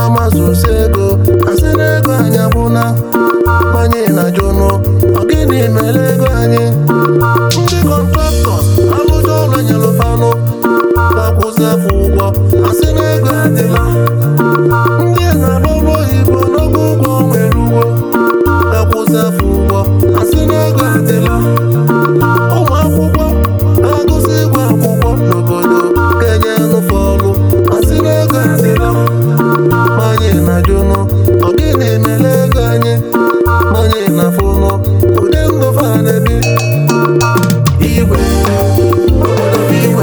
amazụsi ego asị na ego anyị agbụna anyị na-ajụnụ ọ gịnị mere ego anyị ndị kọntraktọs alụjọ ụlọ nyere fanụ na-akwụzi afọ ụgwọ asị na ego adịla ndị na-agba ọrụ oyibo n'oge ụgwọ nwere ugwo na-akwụzi afọ ụgwọ asị na ego adịla ụmụ akwụkwọ na-agụzi ịgwa akwụkwọ n'obodo ga-enye nụfe ọrụ asị na ego adịla ma anyị na-ajụnụ ọ gịnị mere ego anyị ma anyị na-afụnụ ụdị ndụ fa na-ebi igwe obodo bụ igwe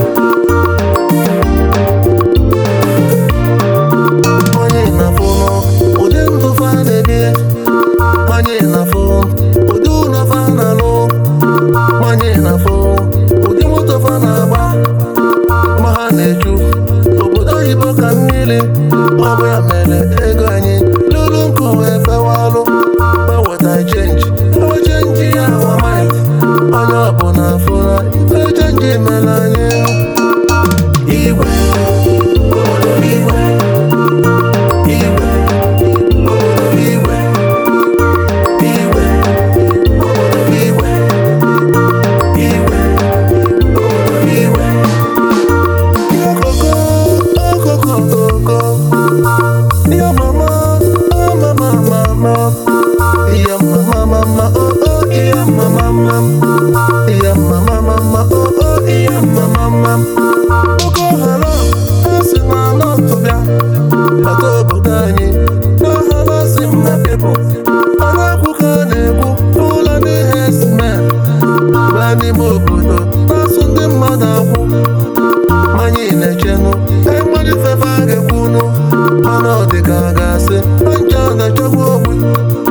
onye na-afụnụ ụdị ndụ fa na-ebi onye na-afụ ụdị ụlọ fa na-alụ onye na-afụ ụdị moto fa na-agba ma ha na-eju obodo oyibo ka mmiri ọ bụ ya mere ego anyị lụrụ nkụ wee fewalụ eweta chenji ewe chenji ya awa maịt onye ọbụla afụla ife chenji mere anyị igwe obodo bụ igwe igwe obodo bụ igwe igwe obodo bụ igwe igwe obodo bụ igwe Okoko, okoko, okoko. Iya mama, oh mama, mama. Iya mama, mama, oh oh, iya mama, mama. Iya mama, mama, oh oh, iya mama, mama. Boko Haram, asị na anọtụ bịa. Bata obodo anyị, n'aha si mma people. A na-ekwu ka a na-ekwu, ụlọ ndị herdsmen. Baa n'ime obodo, na-asụ ndị mmadụ akwụ. anyị na-echenụ ịgbalị fefe a ga-ekwunụ mana ọ dị ka a ga-asị na ncha na-echekwa ogbe